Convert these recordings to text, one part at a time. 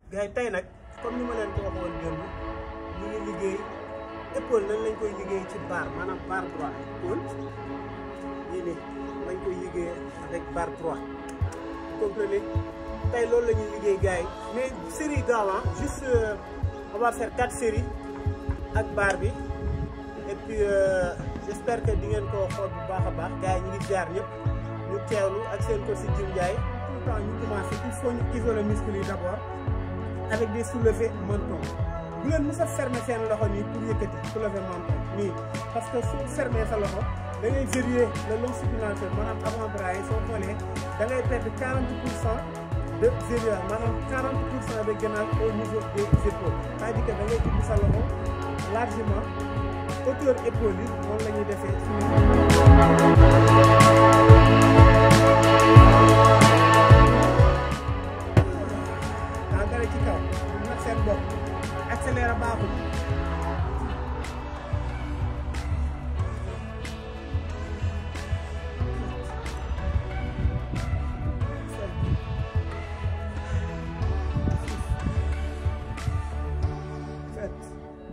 gars yi tey nag comme ni ma leen ko waxoon démb ñu ngi liggéey épaule nan lañ koy liggéey ci barre maanaam barre droit épaule nii nii lañ koy liggéey avec barre droit comprenez tey loolu la ñuy liggéey gars yi mais série gaaw ah juste euh, on va faire quatre séries ak barre bi et puis euh, j'espère que di ngeen ko xool bu baax a baax gars yi ñu ngi jaar ñëpp ñu teewlu ak seen ko si Jim Ndiaye tout le temps ñu commencé il faut ñu isoler muscles yi d'abord avec des soulevés menton bu leen mës a fermer seen loxo nii pour yëkkati soulever menton nii parce que su fermer sa loxo da ngay verrouiller le long supinateur maanaam avant-bras yi soo xoolee da ngay perdre 40 pour cent de verrouillage maanaam 40 pour cent de gainage au niveau des épaules c'est-à-dire que da ngay ubbi sa loxo largement hauteur épaule yi moom la ñuy defee daa dara ci kaw bu nag seen bopp accéléré baaxul sept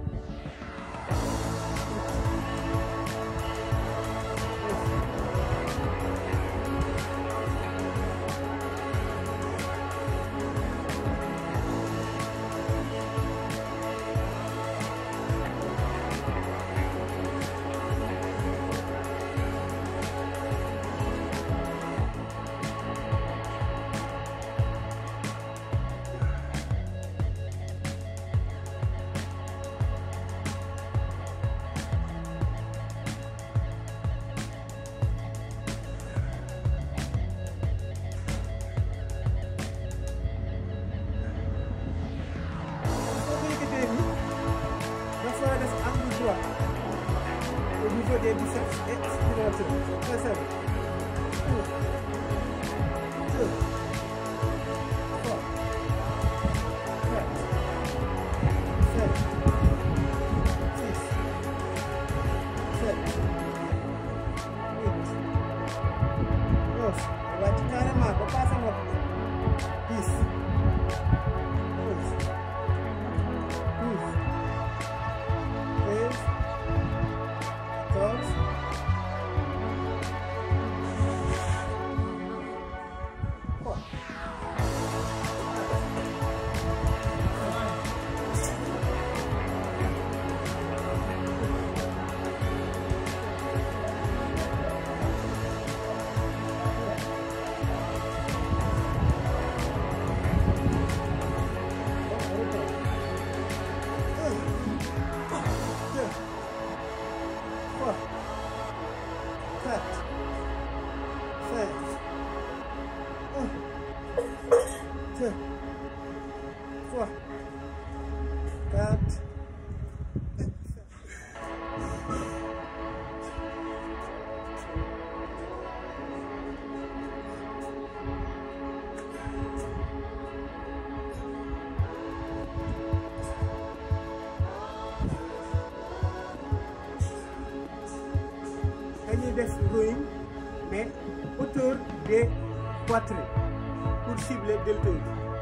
soo ko yëkkatee nii dafa def angle droit au niveau des biceps et supinateur très simple. Deux, deux, trois, quatre, cinq, six, sept, huit, neuf. wàcc carrément ba passé nopp dix, onze. 12, 13, 14, 3. deux, trois, quatre, cinq, un, deux, trois, quatre, dañuy def rowing mais hauteur des poitrines pour cibler deltoïde